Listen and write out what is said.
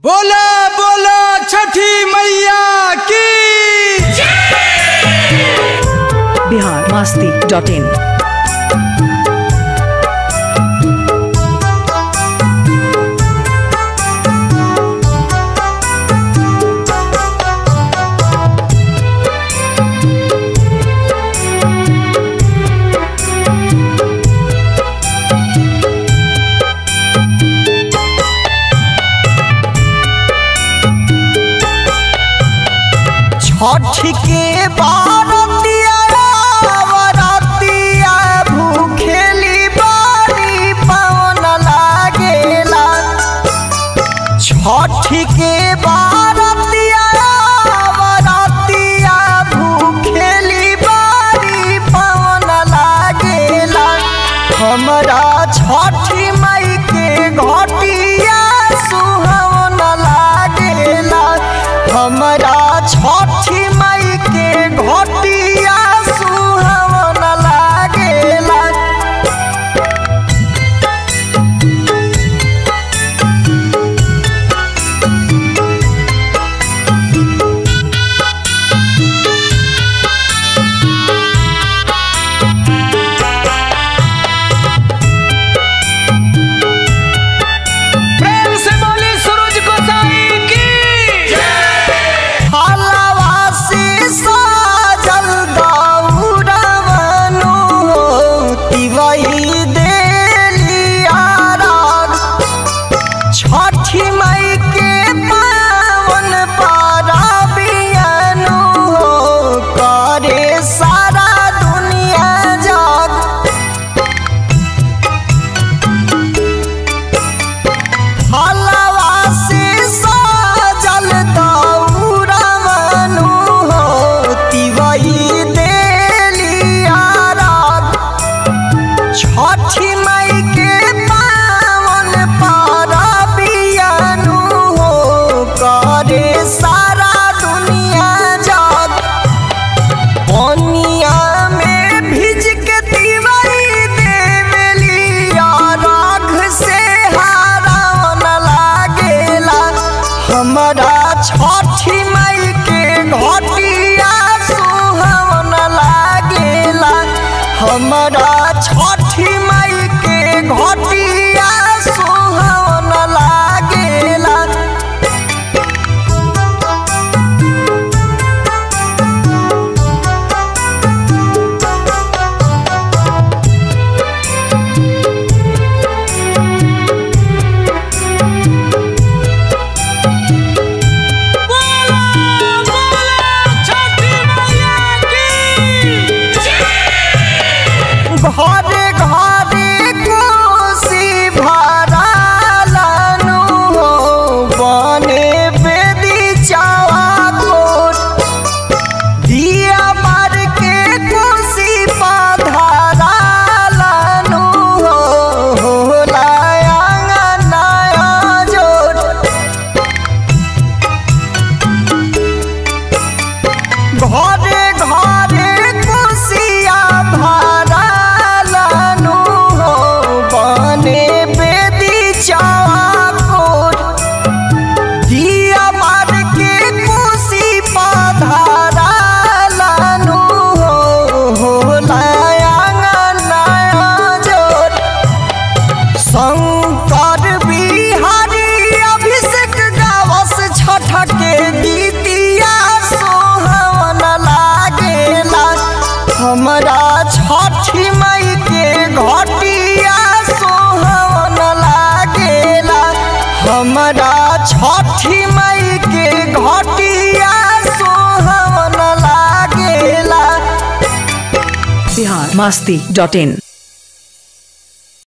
बोला बोला छठी मैया की बिहार मस्ती डॉट इन छठ के बारतिया बरतिया भूखेली बारी पवन लागेला छठ के बारतिया बरतिया भूखेली बारी पवन लागेला हमरा छठी मई के घटिया सुहावन लागेला हमरा छठी मई के घटिया सुहावन लागेला प्रेम से बोली सूरज गोसाई की हलवा से साजल दौड़वनु तिवही देलिया राग छठी मई के पावन पाराबियनु करे सारा दुनिया जाग हलवा से साजल दौड़वनु तिवही देलिया राग छठी मई के पावन पाराबियनु करे सारा दुनिया जाग पनिया में भिज के तिवरी देवलिया राख से हारावन लागेला हमरा छठी मई के घटिया सुहावन लागेला हमरा छठी मई के घटिया सुहावन लागेला छठी मैया घरे घरे कोसी भरालनु हो बने बेदी चावा कोट दिया मार के कोसी पाधारालनु हो होला आंगनाया जोट घरे घरे कुसिया भरालनु हो बने बेदी चाकोट दिया मार के कुसी पाधारालनु हो होला आंगनाया जोट शंकर बिहारी अभिषेक गावस छठ के गीतिया सोहवन लागेला हमरा छठी मई के घटिया सोहवन लागेला हमरा छठी मई के घटिया सोहवन लागेला बिहार मस्ती डॉट इन